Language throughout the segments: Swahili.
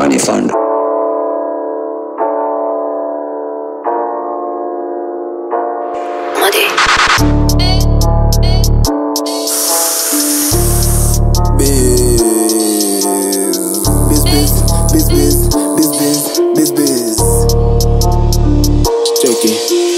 Money Fund. Biz, biz, biz, biz, biz, biz, biz, biz. Cheki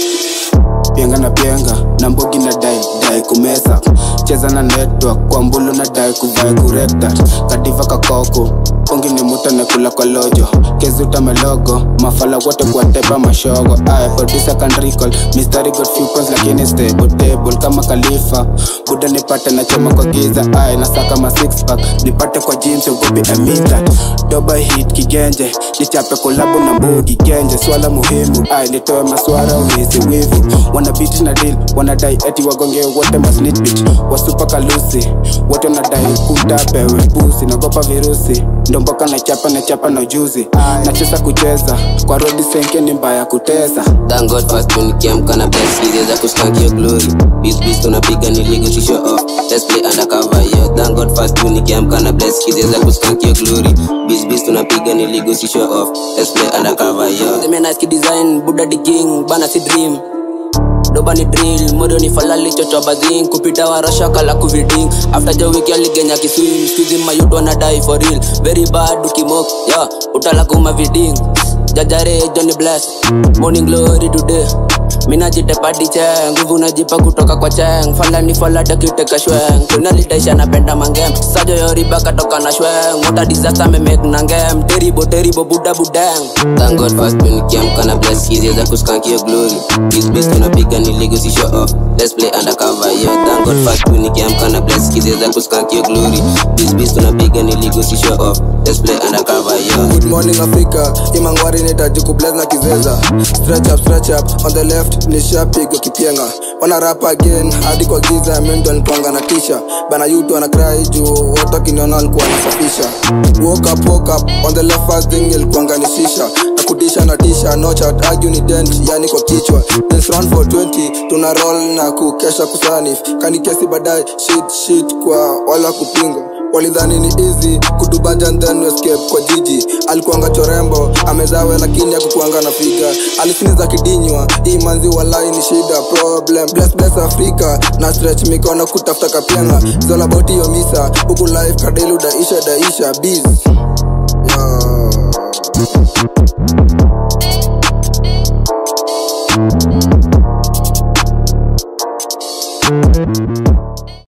pienga na pienga na mbogi na dai dai kumesa cheza na network kwa mbulu na dai kuvai kurekta kadiva kakoko ongi ni muta nekula kwa lojo kezi utamelogo mafala wote kwa tepa mashogo ay producer can recall mystery got few points lakini stable table kama kalifa buda nipate na choma kwa giza ay nasaka ma six pack nipate kwa jeans ugobi amita doba hit kigenje nichape kolabo na mbugi genje swala muhimu ay nitoe maswara uhisi wivu wanabiti na deal wanadai eti wagonge wote masnitch bitch wasupa kalusi wote wanadai kutapewe pusi nagopa virusi ndo mboka na chapa na chapa na ujuzi nacheza kucheza kwa rodi senke ni mbaya kutesa Thank God fast tu nikiamka na bless hizi za kuskank your glory Biz biz tunapiga ni ligo to show off Let's play undercover yo Thank God fast tu nikiamka na bless hizi za kuskank your glory Biz biz tunapiga ni ligo to show off Let's play undercover yo Zime nice ki design Buddha the king bana si dream doba ni drill modo ni falali chocho bazing kupita warasha kala kuviding after jo wiki aligenya kiswim skuizi mayuto na die for real very bad ukimok yeah utala kuma viding jajare Johnny bless morning glory today mina jitepadi cheng nguvu najipa kutoka kwa cheng falani falada kiteka shweng kunalitaisha napenda mangem sajo yoriba katoka na shweng mota disaster memek na ngem teribo teribo buda budeng thank god fast tu nikiamka na bless hizi za kuskank your glory this beast tunapiga ni ligo si show off let's play undercover yo thank god fast tu nikiamka na bless hizi za kuskank your glory this beast tunapiga ni ligo si show off let's play undercover yo Good morning Africa, imangwari nitaji kubless na kizeza Stretch up, stretch up, on the left ni shapigo kipienga Wana rap again, hadi kwa giza, mendo nilikuanga na tisha Bana yutu wana cry juu, wote wakiniona walikuwa nasafisha Woke up, woke up, on the left first thing ilikuanga ni shisha Na kutisha na tisha, no chat, argue ni dent, yani kwa kichwa This round for 20, tuna roll na kukesha kusanif Kani kesi baadaye, shit shit kwa wala kupinga walidhani ni easy kudubanja and then escape kwa jiji alikuanga chorembo amezawe lakini akukuanga na figa alisiniza kidinywa hii manzi walai ni shida problem bless bless afrika na stretch mikono kutafuta kapianga zolaboti hiyo misa huku life kadelu daisha daisha biz yeah.